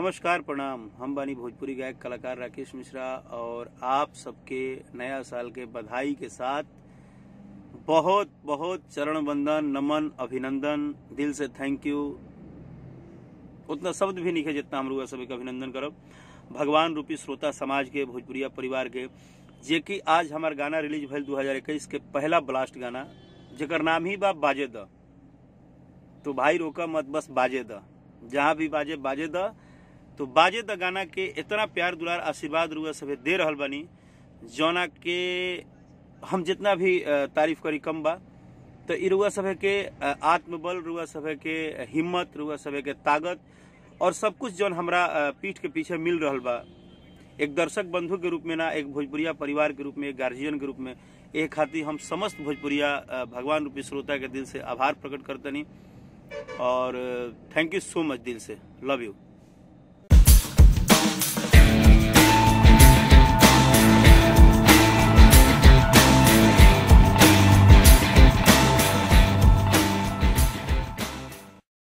नमस्कार प्रणाम हम बानी भोजपुरी गायक कलाकार राकेश मिश्रा और आप सबके नया साल के बधाई के साथ बहुत बहुत चरण वंदन नमन अभिनंदन दिल से थैंक यू उतना शब्द भी नहीं है जितना हम रुआ सभी का अभिनंदन करब भगवान रूपी श्रोता समाज के भोजपुरिया परिवार के जे कि आज हमार गाना रिलीज भइल 2021 के पहला ब्लास्ट गाना जेकर नाम ही बा बाजे द तो भाई रोका मत बस बाजे द जहाँ भी बाजे बाजे द तो बाजे द गाना के इतना प्यार दुलार आशीर्वाद रुआ सभे दे रहल बानी जौना के हम जितना भी अ, तारीफ करी कम बा तो इ रुआ सभे के अ, आत्मबल रुआ सभे के हिम्मत रुआ सभे के ताकत और सब कुछ जौन हमरा अ, पीठ के पीछे मिल रहल बा एक दर्शक बंधु के रूप में ना एक भोजपुरिया परिवार के रूप में एक गार्जियन के रूप में एक खातिर हम समस्त भोजपुरिया अ, भगवान रूपी श्रोता के दिल से आभार प्रकट करतनी और थैंक यू सो मच दिल से लव यू